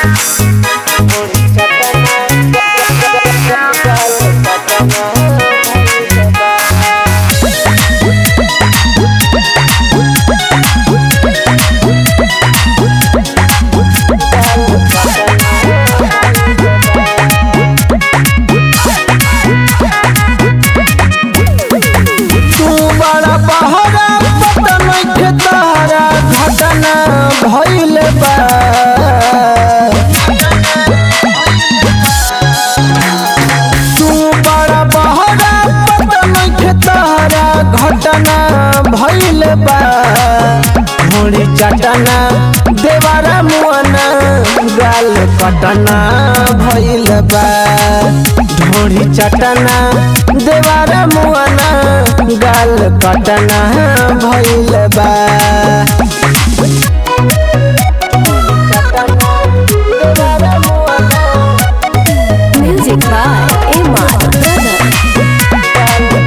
तू बड़ा बहरा पता नइखे तारा घटना भइल बा तू बड़ा बहरा पता नइखे तारा घटना भइल बा मुड़ी चटना देवारा मुआना गाल कटना भइल बा ढोड़ी चटना देवारा मुआना गाल कटना भइल बा Music by Emad Brother.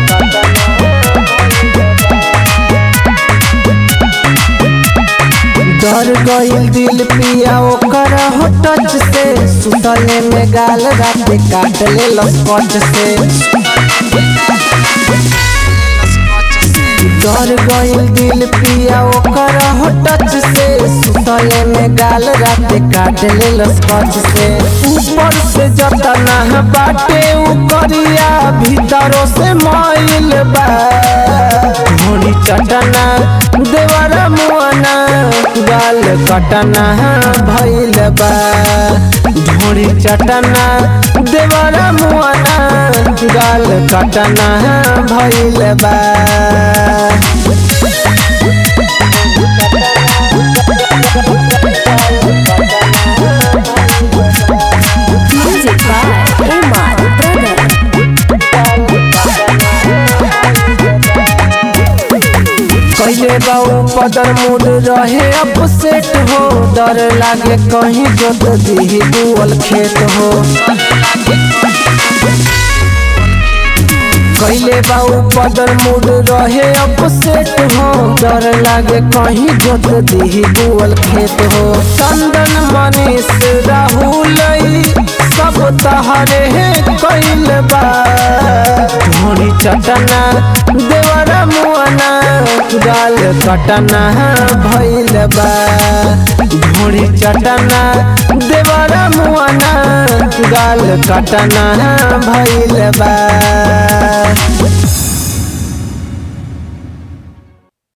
डर गइल दिल पिया ओकर हो टच से सुतले में गाल राते काट ले लस्पट से डर गइल दिल पिया ओकर हो टच से सुतले में गाल राते काट ले लस्पट से ऊपर से जतना बाटे उ करिया भीतरों से माइल बा घोड़ी चटना देवरा मुआना गाल कटना भइल बा ढोड़ी चटना देवरा मुआना गाल कटना भइल बा Music by Emad Brother. कैले बाऊ पदर मूड रहे अपसेट हो डर लागे कहीं जोत दी बुअल खेत हो कैले बाऊ पदर मूड रहे अपसेट हो डर लागे कहीं जोत दी बुअल खेत हो चंदन मनीष राहुल ई सब तहरे कैल बा ढोड़ी चटना देवरा मुआना गाल कटना भइल बा ढोड़ी चटना देवरा मुआना गाल कटना भइल बा